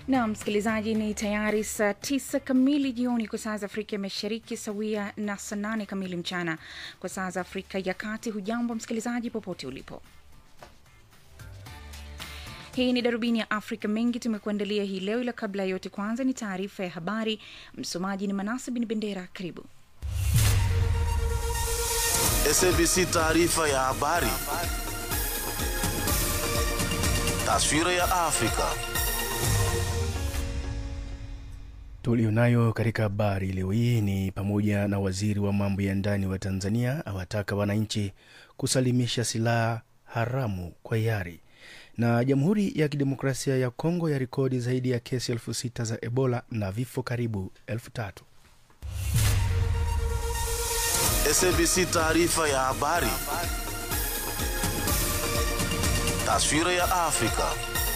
na msikilizaji, ni tayari saa tisa kamili jioni kwa saa za Afrika ya Mashariki, sawia na saa nane kamili mchana kwa saa za Afrika ya Kati. Hujambo msikilizaji, popote ulipo. Hii ni darubini ya Afrika. Mengi tumekuandalia hii leo, ila kabla ya yote, kwanza ni taarifa ya habari. Msomaji ni Manasa Bin Bendera. Karibu. SABC taarifa ya habari. Taswira ya Afrika. Tulionayo katika habari leo hii ni pamoja na waziri wa mambo ya ndani wa Tanzania awataka wananchi kusalimisha silaha haramu kwa hiari, na Jamhuri ya Kidemokrasia ya Kongo ya rekodi zaidi ya kesi elfu sita za Ebola na vifo karibu elfu tatu. SABC taarifa ya habari. Taswira ya Afrika.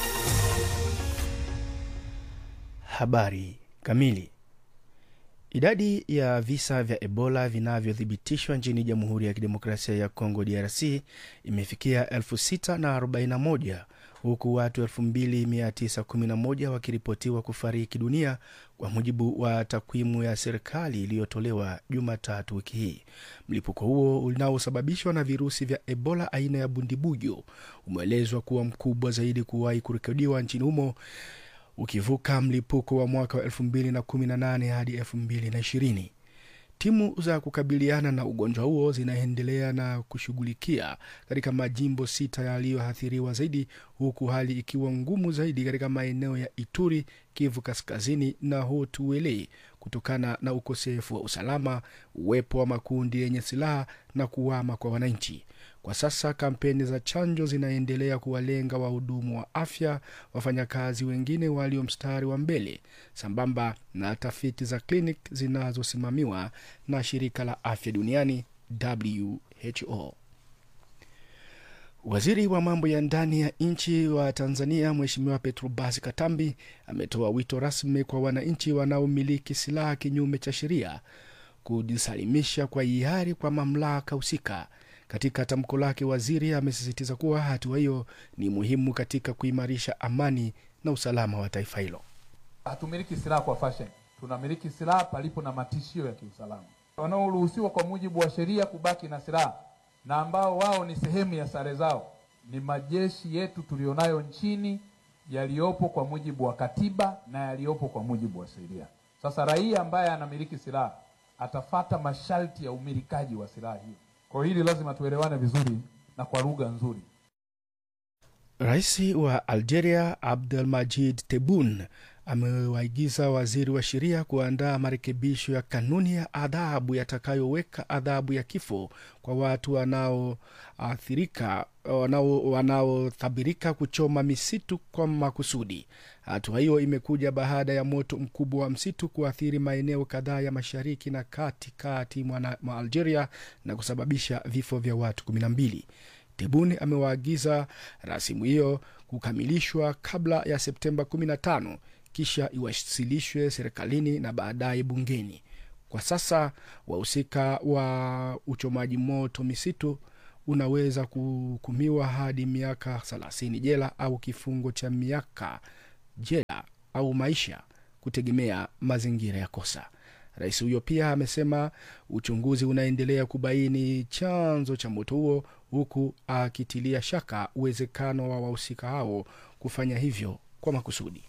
Habari kamili. Idadi ya visa vya Ebola vinavyothibitishwa nchini Jamhuri ya Kidemokrasia ya Kongo DRC imefikia 641 huku watu 2911 wakiripotiwa kufariki dunia kwa mujibu wa takwimu ya serikali iliyotolewa Jumatatu wiki hii. Mlipuko huo unaosababishwa na virusi vya Ebola aina ya bundibujo umeelezwa kuwa mkubwa zaidi kuwahi kurekodiwa nchini humo ukivuka mlipuko wa mwaka wa 2018 hadi 2020. Timu za kukabiliana na ugonjwa huo zinaendelea na kushughulikia katika majimbo sita yaliyoathiriwa zaidi, huku hali ikiwa ngumu zaidi katika maeneo ya Ituri, Kivu Kaskazini na Haut-Uele kutokana na ukosefu wa usalama, uwepo wa makundi yenye silaha na kuwama kwa wananchi. Kwa sasa kampeni za chanjo zinaendelea kuwalenga wahudumu wa afya, wafanyakazi wengine walio mstari wa mbele, sambamba na tafiti za klinik zinazosimamiwa na shirika la afya duniani WHO. Waziri wa mambo ya ndani ya nchi wa Tanzania Mheshimiwa Petrobas Katambi ametoa wito rasmi kwa wananchi wanaomiliki silaha kinyume cha sheria kujisalimisha kwa hiari kwa mamlaka husika. Katika tamko lake, waziri amesisitiza kuwa hatua hiyo ni muhimu katika kuimarisha amani na usalama wa taifa hilo. Hatumiliki silaha kwa fashion, tunamiliki silaha palipo na matishio ya kiusalama. Wanaoruhusiwa kwa mujibu wa sheria kubaki na silaha na ambao wao ni sehemu ya sare zao ni majeshi yetu tulionayo nchini yaliyopo kwa mujibu wa katiba na yaliyopo kwa mujibu wa sheria. Sasa raia ambaye anamiliki silaha atafata masharti ya umilikaji wa silaha hiyo. Kwa hili lazima tuelewane vizuri na kwa lugha nzuri. Rais wa Algeria Abdelmajid Tebboune amewaagiza waziri wa sheria kuandaa marekebisho ya kanuni ya adhabu yatakayoweka adhabu ya kifo kwa watu wanaoathirika wanaothabirika kuchoma misitu kwa makusudi. Hatua hiyo imekuja baada ya moto mkubwa wa msitu kuathiri maeneo kadhaa ya mashariki na katikati mwa Algeria na kusababisha vifo vya watu kumi na mbili. Tebuni amewaagiza rasimu hiyo kukamilishwa kabla ya Septemba 15 kisha iwasilishwe serikalini na baadaye bungeni. Kwa sasa wahusika wa uchomaji moto misitu unaweza kuhukumiwa hadi miaka 30 jela au kifungo cha miaka jela au maisha kutegemea mazingira ya kosa. Rais huyo pia amesema uchunguzi unaendelea kubaini chanzo cha moto huo, huku akitilia shaka uwezekano wa wahusika hao kufanya hivyo kwa makusudi.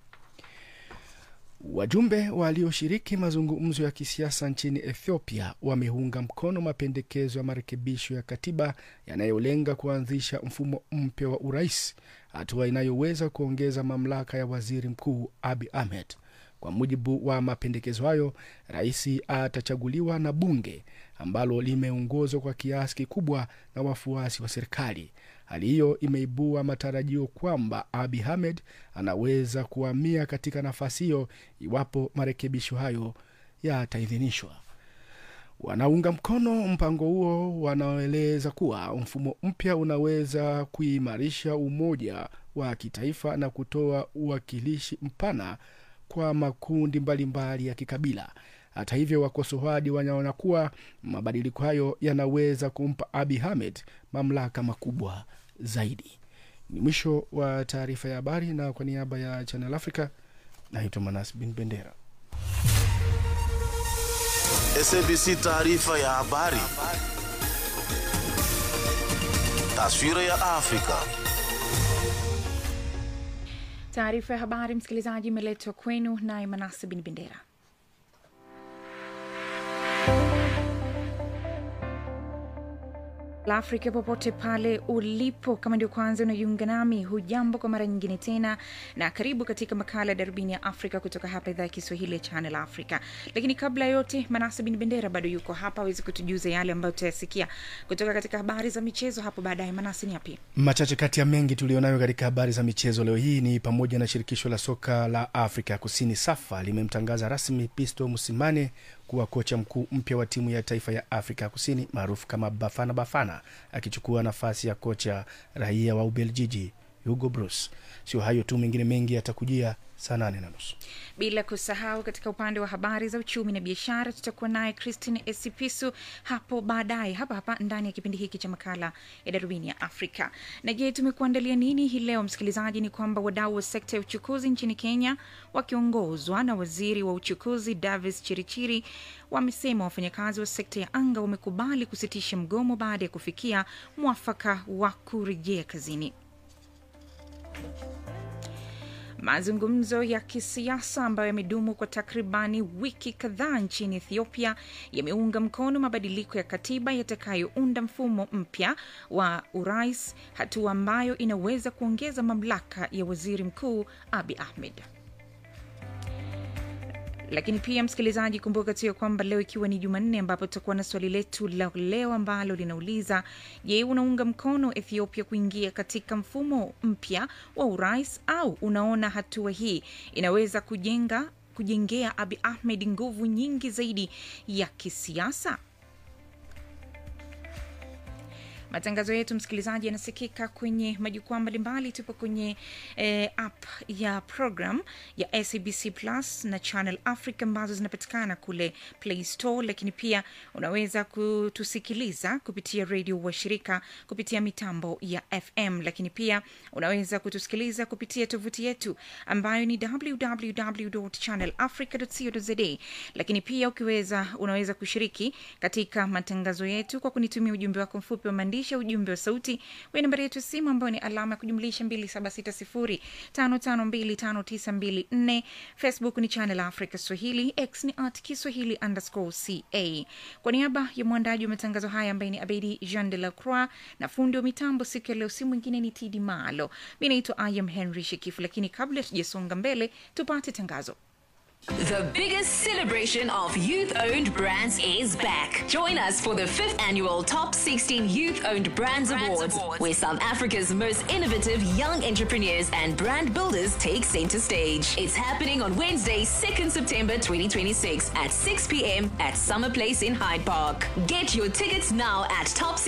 Wajumbe walioshiriki mazungumzo ya kisiasa nchini Ethiopia wameunga mkono mapendekezo ya marekebisho ya katiba yanayolenga kuanzisha mfumo mpya wa urais, hatua inayoweza kuongeza mamlaka ya waziri mkuu Abi Ahmed. Kwa mujibu wa mapendekezo hayo, rais atachaguliwa na bunge ambalo limeongozwa kwa kiasi kikubwa na wafuasi wa serikali. Hali hiyo imeibua matarajio kwamba Abi Ahmed anaweza kuhamia katika nafasi hiyo iwapo marekebisho hayo yataidhinishwa. Wanaunga mkono mpango huo wanaeleza kuwa mfumo mpya unaweza kuimarisha umoja wa kitaifa na kutoa uwakilishi mpana kwa makundi mbalimbali mbali ya kikabila. Hata hivyo, wakosoaji wanaona kuwa mabadiliko hayo yanaweza kumpa Abi Ahmed mamlaka makubwa zaidi. Ni mwisho wa taarifa ya habari, na kwa niaba ya Channel Africa Naitwa Manas Bin Bendera. SABC taarifa ya habari. Taswira ya Afrika. Taarifa ya habari, msikilizaji, imeletwa kwenu naye Manase Bin Bendera. la Afrika popote pale ulipo, kama ndio kwanza unajiunga nami, hujambo kwa mara nyingine tena, na karibu katika makala ya darubini ya Afrika kutoka hapa idhaa ya Kiswahili ya Channel Africa. Lakini kabla ya yote, Manase Bin Bendera bado yuko hapa awezi kutujuza yale ambayo tutayasikia kutoka katika habari za michezo hapo baadaye. Manase, ni yapi? Machache kati ya mengi tulionayo katika habari za michezo leo hii ni pamoja na shirikisho la soka la Afrika Kusini SAFA limemtangaza rasmi Pisto Musimane kuwa kocha mkuu mpya wa timu ya taifa ya Afrika Kusini maarufu kama Bafana Bafana, akichukua nafasi ya kocha raia wa Ubeljiji Hugo Broos. Sio hayo tu, mengine mengi yatakujia saa nane na nusu. Bila kusahau katika upande wa habari za uchumi na biashara tutakuwa naye Christine Esipisu hapo baadaye, hapa hapa ndani ya kipindi hiki cha makala ya darubini ya Afrika. Na je, tumekuandalia nini hii leo msikilizaji? Ni kwamba wadau wa sekta ya uchukuzi nchini Kenya wakiongozwa na waziri wa uchukuzi Davis Chirichiri wamesema wafanyakazi wa sekta ya anga wamekubali kusitisha mgomo baada ya kufikia mwafaka wa kurejea kazini. Mazungumzo ya kisiasa ambayo yamedumu kwa takribani wiki kadhaa nchini Ethiopia yameunga mkono mabadiliko ya katiba yatakayounda mfumo mpya wa urais, hatua ambayo inaweza kuongeza mamlaka ya waziri mkuu Abi Ahmed. Lakini pia msikilizaji, kumbuka tu ya kwamba leo ikiwa ni Jumanne, ambapo tutakuwa na swali letu la leo ambalo linauliza je, unaunga mkono Ethiopia kuingia katika mfumo mpya wa urais au unaona hatua hii inaweza kujenga kujengea Abi Ahmed nguvu nyingi zaidi ya kisiasa? Matangazo yetu msikilizaji, yanasikika kwenye majukwaa mbalimbali. Tupo kwenye eh, app ya program ya SABC Plus na Channel Africa ambazo zinapatikana kule Play Store, lakini pia unaweza kutusikiliza kupitia redio washirika kupitia mitambo ya FM, lakini pia unaweza kutusikiliza kupitia tovuti yetu ambayo ni www.channelafrica.co.za, lakini pia ukiweza, unaweza kushiriki katika matangazo yetu kwa kunitumia ujumbe wako mfupi wa maandishi ujumbe wa sauti kwenye nambari yetu ya simu ambayo ni alama ya kujumlisha 2760552594. Facebook ni Channel Africa Swahili, X ni at Kiswahili underscore ca. Kwa niaba ya mwandaji wa matangazo haya ambaye ni Abedi Jean de la Croix na fundi wa mitambo siku ya leo, si mwingine ni Tidi Malo. Mi naitwa Ayam Henry Shekifu, lakini kabla tujasonga mbele, tupate tangazo. The biggest celebration of youth owned brands is back. Join us for the fifth annual Top 16 Youth Owned Brands, Awards, where South Africa's most innovative young entrepreneurs and brand builders take center stage. It's happening on Wednesday, 2nd September 2026 at 6 p.m. at Summer Place in Hyde Park. Get your tickets now at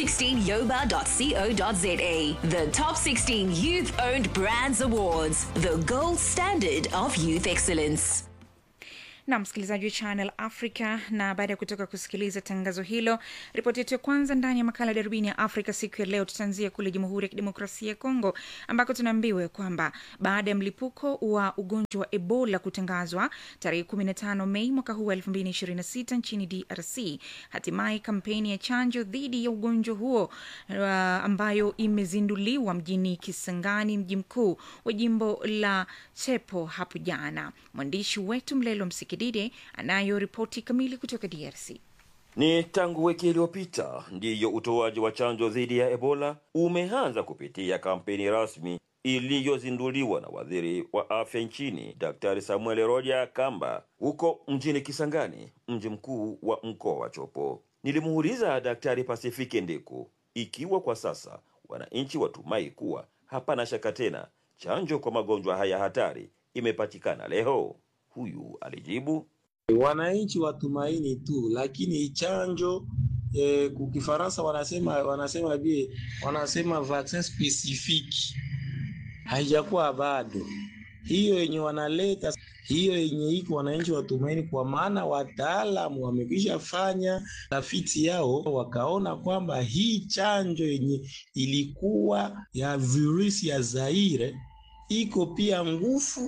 top16yoba.co.za. The Top 16 Youth Owned Brands Awards, the gold standard of youth excellence. na msikilizaji wa Channel Africa. Na baada ya kutoka kusikiliza tangazo hilo, ripoti yetu ya kwanza ndani ya makala ya darubini ya Afrika siku ya leo, tutaanzia kule Jamhuri ya Kidemokrasia ya Kongo ambako tunaambiwa kwamba baada ya mlipuko wa ugonjwa wa Ebola kutangazwa tarehe 15 Mei mwaka huu wa 2026 nchini DRC, hatimaye kampeni ya chanjo dhidi ya ugonjwa huo uh, ambayo imezinduliwa mjini Kisangani, mji mkuu wa jimbo la Chepo hapo jana. Mwandishi wetu Mlelo Msikidide anayo ripoti kamili kutoka DRC. Ni tangu wiki iliyopita ndiyo utoaji wa chanjo dhidi ya Ebola umeanza kupitia kampeni rasmi iliyozinduliwa na waziri wa afya nchini Daktari Samuel Roja Kamba huko mjini Kisangani, mji mkuu wa mkoa wa Chopo. Nilimuuliza Daktari Pasifike Ndiku ikiwa kwa sasa wananchi watumai kuwa hapana shaka tena chanjo kwa magonjwa haya hatari imepatikana leo. Huyu alijibu, wananchi watumaini tu, lakini chanjo eh, kukifaransa wanasema wanasema bie wanasema vaccin specifique haijakuwa bado. Hiyo yenye wanaleta hiyo yenye iko wananchi watumaini, kwa maana wataalamu wamekwisha fanya tafiti yao, wakaona kwamba hii chanjo yenye ilikuwa ya virusi ya Zaire iko pia nguvu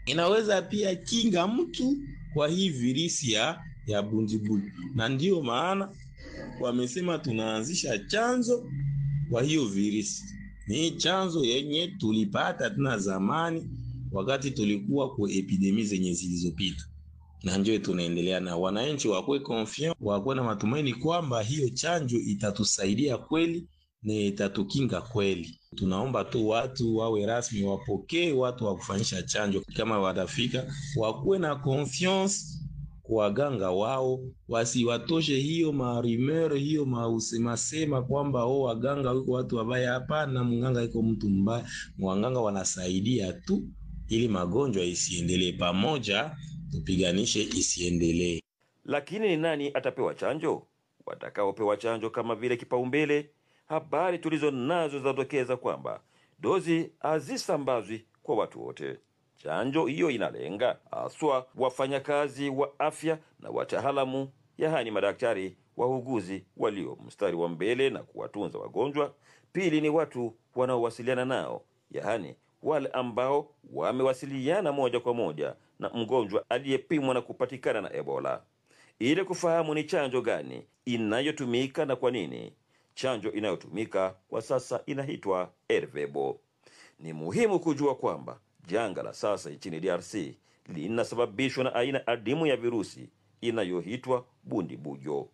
inaweza pia kinga mtu kwa hii virisi ya ya bundibuyo, na ndiyo maana wamesema tunaanzisha chanzo kwa hiyo virisi. Ni chanzo yenye tulipata tena zamani wakati tulikuwa kwa epidemi zenye zilizopita, na ndio tunaendelea na wananchi wakuwe confiant, wakuwe na matumaini kwamba hiyo chanjo itatusaidia kweli na itatukinga kweli. Tunaomba tu watu wawe rasmi, wapokee watu wa kufanyisha chanjo, kama watafika wakuwe na confiance kwa waganga wao, wasiwatoshe hiyo marumeur hiyo mausemasema kwamba oh, waganga wiko watu wabaya. Hapana, mganga iko mtu mbaya. Waganga wanasaidia tu ili magonjwa isiendelee, pamoja tupiganishe isiendelee. Lakini ni nani atapewa chanjo? Watakaopewa chanjo kama vile kipaumbele, habari tulizo nazo zinadokeza kwamba dozi hazisambazwi kwa watu wote. Chanjo hiyo inalenga haswa wafanyakazi wa afya na wataalamu, yaani madaktari, wauguzi walio mstari wa mbele na kuwatunza wagonjwa. Pili ni watu wanaowasiliana nao, yaani wale ambao wamewasiliana moja kwa moja na mgonjwa aliyepimwa na kupatikana na Ebola, ili kufahamu ni chanjo gani inayotumika na kwa nini. Chanjo inayotumika kwa sasa inaitwa Ervebo. Ni muhimu kujua kwamba janga la sasa nchini DRC linasababishwa na aina adimu ya virusi inayoitwa bundibujo.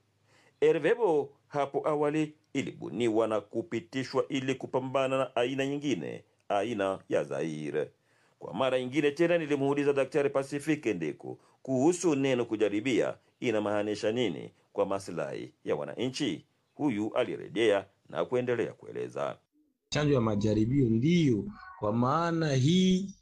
Ervebo hapo awali ilibuniwa na kupitishwa ili kupambana na aina nyingine, aina ya Zaire. Kwa mara nyingine tena nilimuuliza Daktari Pasifike Ndeko kuhusu neno kujaribia inamaanisha nini kwa maslahi ya wananchi. Huyu alirejea na kuendelea kueleza. Chanjo ya majaribio ndiyo, kwa maana hii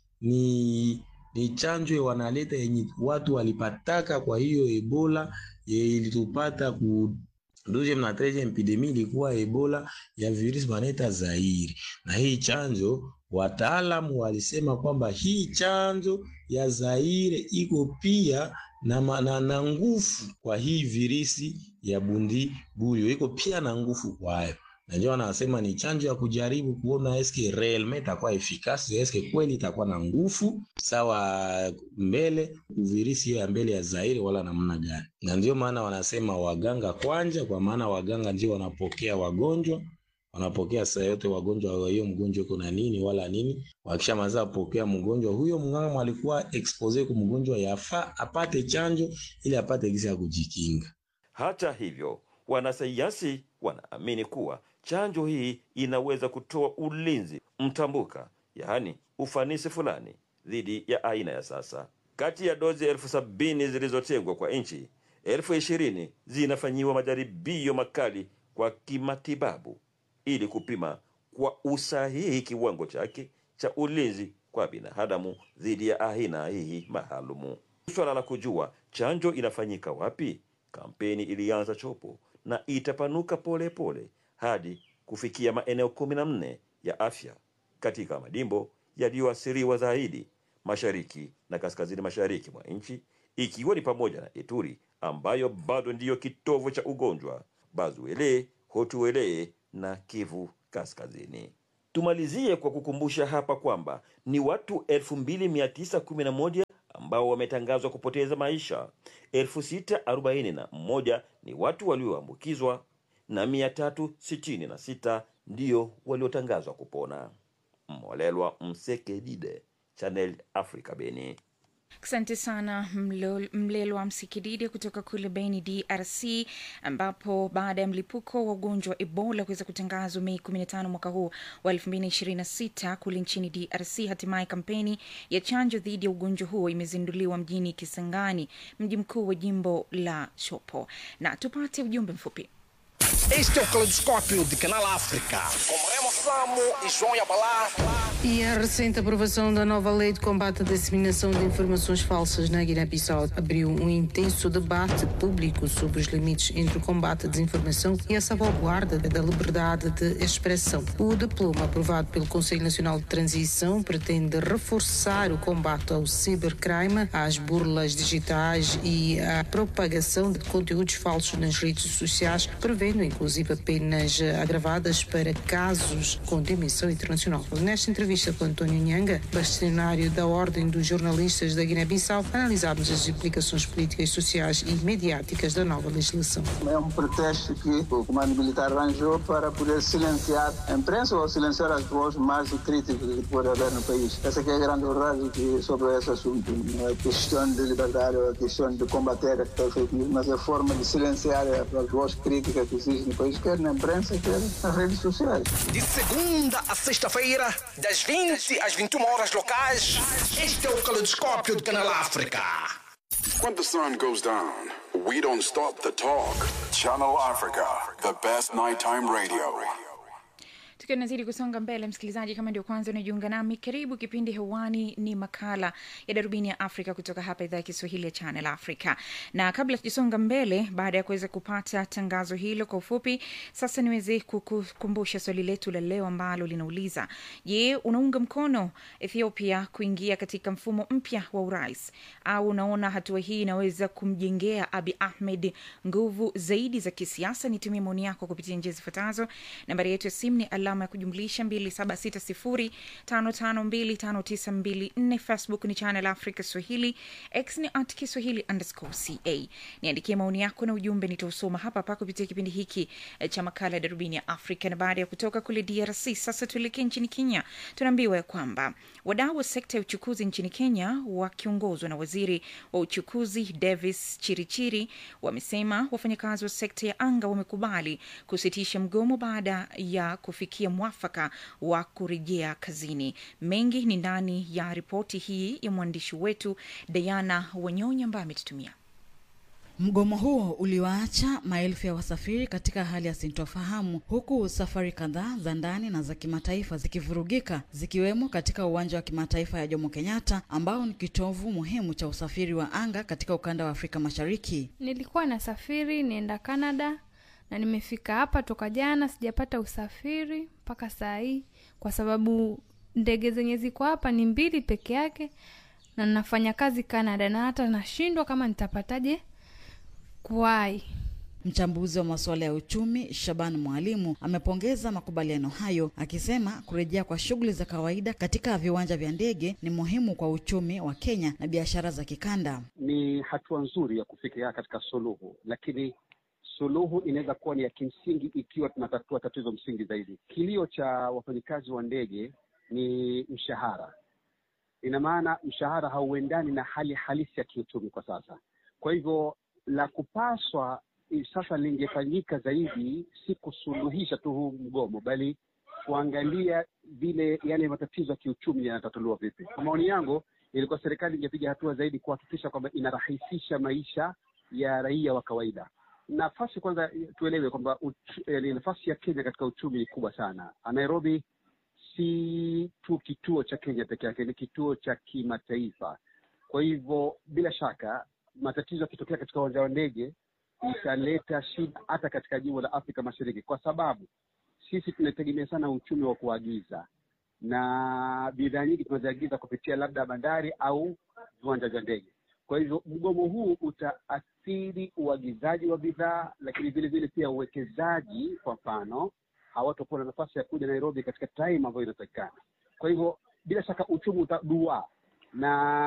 ni ni chanjo wanaleta yenye watu walipataka. Kwa hiyo Ebola ye ilitupata ku deuxième na treizième epidemie ilikuwa Ebola ya virusi wanaita Zaire, na hii chanjo wataalamu walisema kwamba hii chanjo ya Zaire iko pia na, ma- na, na nguvu kwa hii virusi ya bundi buyo iko pia na nguvu kwayo na ndio wanasema ni chanjo ya kujaribu kuona eske realmente itakuwa efikasi, eske kweli itakuwa na nguvu sawa mbele virusi hiyo ya mbele ya Zaire wala namna gani. Na ndio maana wanasema waganga kwanja, kwa maana waganga ndio wanapokea wagonjwa wanapokea saa yote wagonjwa wa hiyo mgonjwa uko na nini wala nini. Wakishamaliza kupokea mgonjwa huyo, mganga alikuwa expose kwa mgonjwa, yafaa apate chanjo ili apate gisi ya kujikinga. Hata hivyo, wanasayansi wanaamini kuwa chanjo hii inaweza kutoa ulinzi mtambuka, yaani ufanisi fulani dhidi ya aina ya sasa. Kati ya dozi elfu sabini zilizotengwa kwa nchi, elfu ishirini zinafanyiwa majaribio makali kwa kimatibabu ili kupima kwa usahihi kiwango chake cha ulinzi kwa binadamu dhidi ya aina hii maalumu. Swala la kujua chanjo inafanyika wapi, kampeni ilianza chopo na itapanuka polepole pole hadi kufikia maeneo kumi na nne ya afya katika majimbo yaliyoathiriwa zaidi mashariki na kaskazini mashariki mwa nchi, ikiwa ni pamoja na Ituri ambayo bado ndiyo kitovu cha ugonjwa, Bazuele, Hotuele na Kivu Kaskazini. Tumalizie kwa kukumbusha hapa kwamba ni watu 2911 ambao wametangazwa kupoteza maisha, 641 ni watu walioambukizwa na 366 ndio waliotangazwa kupona. Molelwa Msekedide, Channel Africa, Beni. Asante sana Mlo- Mlelwa Msikididi kutoka kule Beni, DRC, ambapo baada ya mlipuko wa ugonjwa wa Ebola kuweza kutangazwa Mei 15 mwaka huu wa 2026 kule nchini DRC, hatimaye kampeni ya chanjo dhidi ya ugonjwa huo imezinduliwa mjini Kisangani, mji mkuu wa jimbo la Chopo. Na tupate ujumbe mfupi. Este é o Caleidoscópio de Canal África, com Remo Samo e João Yabalá. E a recente aprovação da nova lei de combate à disseminação de informações falsas na Guiné-Bissau abriu um intenso debate público sobre os limites entre o combate à desinformação e a salvaguarda da liberdade de expressão. O diploma aprovado pelo Conselho Nacional de Transição pretende reforçar o combate ao cibercrime, às burlas digitais e à propagação de conteúdos falsos nas redes sociais, prevendo inclusive penas agravadas para casos com dimensão internacional. Nesta entrevista com António Nhanga, bastonário da Ordem dos Jornalistas da Guiné-Bissau, analisámos as implicações políticas, sociais e mediáticas da nova legislação. É um pretexto que o comando militar arranjou para poder silenciar a imprensa ou silenciar as vozes mais críticas que pode haver no país. Essa que é a grande verdade que sobre esse assunto. Não é questão de liberdade ou é questão de combater a fake news, mas é a forma de silenciar as vozes críticas que existem no país, quer na imprensa, quer nas redes sociais. De segunda a sexta-feira, das 20 às 21 horas locais, este é o Caleidoscópio do Canal África. When the sun goes down, we don't stop the talk. Channel Africa, the best nighttime radio. tukiwa tunazidi kusonga mbele msikilizaji kama ndio kwanza unajiunga nami karibu kipindi hewani ni makala ya darubini ya afrika kutoka hapa idhaa ya kiswahili ya channel africa na kabla tujasonga mbele baada ya kuweza kupata tangazo hilo kwa ufupi sasa niweze kukumbusha swali letu la leo ambalo linauliza je unaunga mkono ethiopia kuingia katika mfumo mpya wa urais au unaona hatua hii inaweza kumjengea abi ahmed nguvu zaidi za kisiasa nitumie maoni yako kupitia njia zifuatazo nambari yetu ya simu ni alama ya kujumlisha 2760552594 facebook ni channel africa swahili x ni at kiswahili underscore ca niandikie maoni yako na ujumbe nitausoma hapa hapa kupitia kipindi hiki eh, cha makala ya darubini ya afrika na baada ya kutoka kule drc sasa tuelekee nchini kenya tunaambiwa ya kwamba wadau wa sekta ya uchukuzi nchini kenya wakiongozwa na waziri wa uchukuzi davis chirichiri wamesema wafanyakazi wa sekta ya anga wamekubali kusitisha mgomo baada ya kufikia mwafaka wa kurejea kazini mengi ni ndani ya ripoti hii ya mwandishi wetu diana wanyonya ambaye ametutumia Mgomo huo uliwaacha maelfu ya wasafiri katika hali ya sintofahamu, huku safari kadhaa za ndani na za kimataifa zikivurugika, zikiwemo katika uwanja wa kimataifa ya Jomo Kenyatta ambao ni kitovu muhimu cha usafiri wa anga katika ukanda wa Afrika Mashariki. Nilikuwa nasafiri nienda Canada na nimefika hapa toka jana, sijapata usafiri mpaka saa hii, kwa sababu ndege zenye ziko hapa ni mbili peke yake, na nafanya kazi Canada, na hata nashindwa kama nitapataje kuwai. Mchambuzi wa masuala ya uchumi Shaban Mwalimu amepongeza makubaliano hayo, akisema kurejea kwa shughuli za kawaida katika viwanja vya ndege ni muhimu kwa uchumi wa Kenya na biashara za kikanda. Ni hatua nzuri ya kufikia katika suluhu, lakini suluhu inaweza kuwa ni ya kimsingi ikiwa tunatatua tatizo msingi zaidi. Kilio cha wafanyikazi wa ndege ni mshahara. Ina maana mshahara hauendani na hali halisi ya kiuchumi kwa sasa. Kwa hivyo la kupaswa sasa lingefanyika zaidi si kusuluhisha tu huu mgomo, bali kuangalia vile yale matatizo ya kiuchumi yanatatuliwa vipi. Kwa maoni yangu, ilikuwa serikali ingepiga hatua zaidi kuhakikisha kwamba inarahisisha maisha ya raia wa kawaida. Nafasi kwanza, tuelewe kwamba nafasi ya Kenya katika uchumi ni kubwa sana. Nairobi si tu kituo cha Kenya peke yake, ni kituo cha kimataifa. Kwa hivyo bila shaka matatizo yakitokea katika uwanja wa ndege italeta shida hata katika jimbo la Afrika Mashariki, kwa sababu sisi tunategemea sana uchumi wa kuagiza na bidhaa nyingi tunaziagiza kupitia labda bandari au viwanja vya ndege. Kwa hivyo mgomo huu utaathiri uagizaji wa bidhaa, lakini vile vile pia uwekezaji. Kwa mfano, hawatakuwa na nafasi ya kuja Nairobi katika time ambayo inatakikana. Kwa hivyo bila shaka uchumi utaduaa na